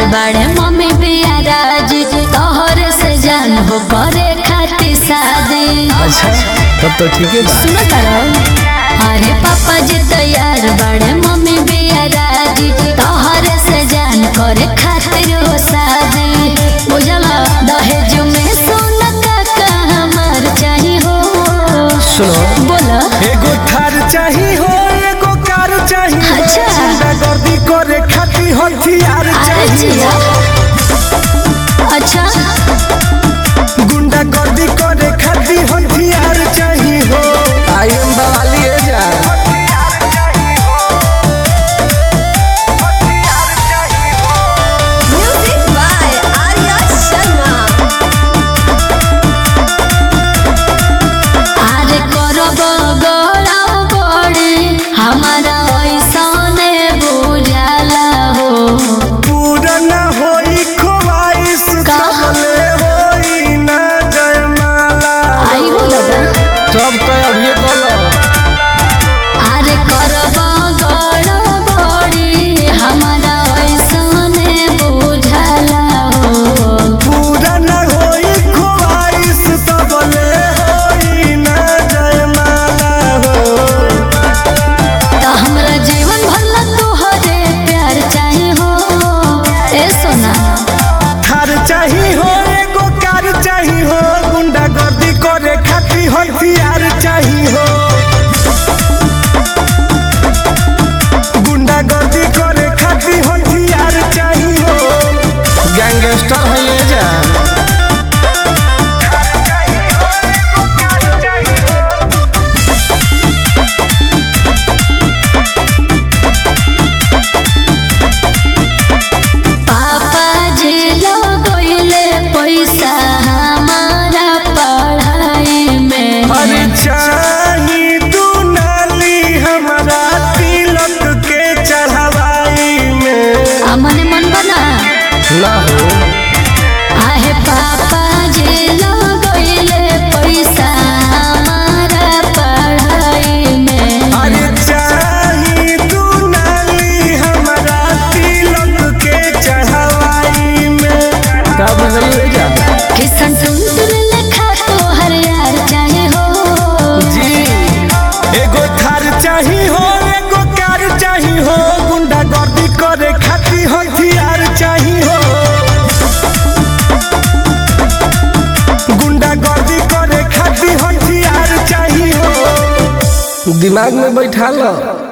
बड़े मम्मी बिया राजी तोहर से जान हो करे खातिर शादी अच्छा तब तो ठीक है बा सुनो तारा अरे पापा जी तैयार बड़े मम्मी बिया राजी तोहर से जान करे खातिर हो शादी बुझला दहेज में सोना का हमार चाही हो सुनो बोला एगो थार चाही हो एगो कार चाही हो अच्छा। गुंडागर्दी करे खातिर हथियार अरे चाही जिया अच्छा गुंडागर्दी करे खातिर हथियार चाही हो आई एम बवाली है जा Music by Arya Sharma. अरे करब गौरा बड़ी हमारा ऐसने बुझाला हो पूरा न होई ख्वाहिश का? कमले होई ना जयमाला आई हो दादा सब तो अभी बोलो अरे करब गौरा बड़ी हमारा ऐसने बुझाला हो पूरा न होई ख्वाहिश कमले होई ना जयमाला हो तो हमरा जीवन भर ला तोहरे प्यार चाहे हो ए सोना थार चाही हो एगो कार चाही हो गुंडागर्दी करे खातिर हथियार चाही हो गुंडागर्दी करे खातिर हथियार चाही हो गैंगस्टर है ये जा पापा जी लगोइले पैसा हमारा पढ़ाई में अरे चाही तू नाली हमारा तिलक के चढ़ावाई में आ मने मन बना ना हो आहे पापा जी लगोइले पैसा हमारा पढ़ाई में अरे चाही तू नाली हमारा तिलक के चढ़ावाई में का बदल है जा किसन टुन टुन लेखा तोहर यार चाहे हो जी एगो थार चाही हो एगो कार चाही हो गुंडागर्दी करे खातिर हथियार चाही हो गुंडागर्दी करे खातिर हथियार चाही हो दिमाग में बैठा लो